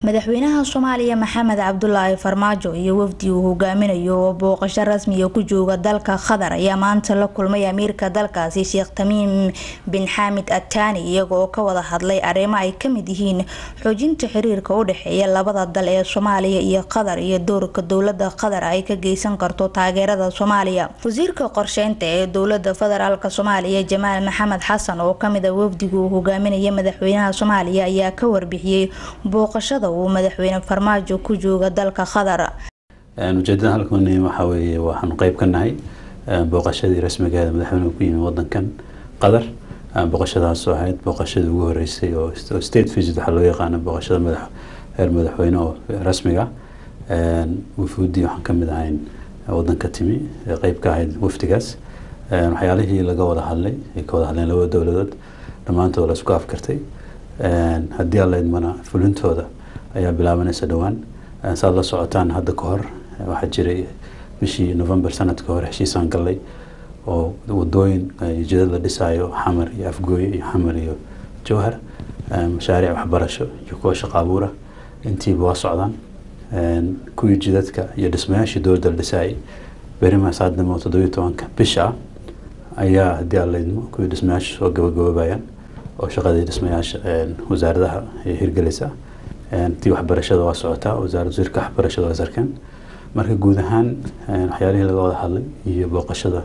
madaxweynaha soomaaliya maxamed cabdulaahi farmaajo iyo wafdi uu hogaaminayo oo booqasho rasmiya ku jooga dalka qatar ayaa maanta la kulmay amiirka dalkaasi sheekh tamiim bin xaamid ataani iyaga oo ka wada hadlay arrimo ay kamid yihiin xoojinta xiriirka u dhexeeya labada dal ee soomaaliya iyo qatar iyo doorka dowlada qatar ay ka geysan karto taageerada soomaaliya wasiirka qorsheynta ee dowlada federaalk soomaaliya jamaal maxamed xasan oo kamid a wafdiga uu hogaaminaya madaxweynaha soomaaliya ayaa ka warbixiyey booqashada uu madaxweyne farmaajo ku jooga dalka qatar ujeedada halkan waxaa weeye waxaanu qeyb ka nahay booqashadii rasmigeeda madaxweynuhu ku yimi wadankan qatar booqashadaas oo ahayd booqashadii ugu horeysay oo state visit waxaa loo yaqaana booqashada madax heer madaxweyne oo rasmiga wufuudii waxaan kamid ahayn wadanka timi qeyb ka ahayd wafdigaas waxyaalihii laga wada hadlay ay ka wada hadleen labada dowladood dhammaantood la isku afkartay haddii alla idmana fulintooda ayaa bilaabanaysa dhowaan saad la socotaan hadda ka hor waxaa jiray bishii november sanadka hore heshiisaan gallay oo wadooyin jidad la dhisaayo xamar iyo afgooye iyo xamar iyo jowhar mashaariic waxbarasho iyo kuwa shaqo abuura intiiba waa socdaan kuwii jidadka iyo dhismayaashii dowladda la dhisaayay berimaas haddamo toddobiyo tobanka bisha ayaa haddii alla idmo kuwii dhismayaasha soo gabagaboobayaan oo shaqadii dhismayaasha wasaaradaha ay hirgelaysa tii waxbarashada waa socotaa wasaarad wasiirka waxbarashada waa sarkeen marka guud ahaan waxyaalihii laga wada hadlay iyo booqashada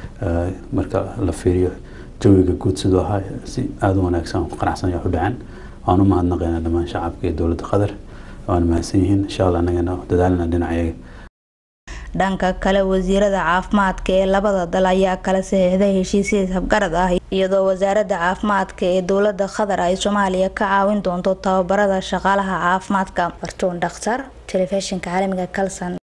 marka la fiiriyo jawiga guud siduu ahaa si aada u wanaagsan ku qanacsan wax u dhaceen waan u mahadnaqaynaa dhammaan shacabka iyo dowladda qatar waan mahadsan yihiin insha allah annagana dadaalina dhinacayaga dhanka kale wasiirada caafimaadka ee labada dal ayaa kala saxiixday heshiisya habgarad ah iyadoo wasaaradda caafimaadka ee dowlada qatar ay soomaaliya ka caawin doonto tababarada shaqaalaha caafimaadka bartuun dhakhtar telefishinka caalamiga kalson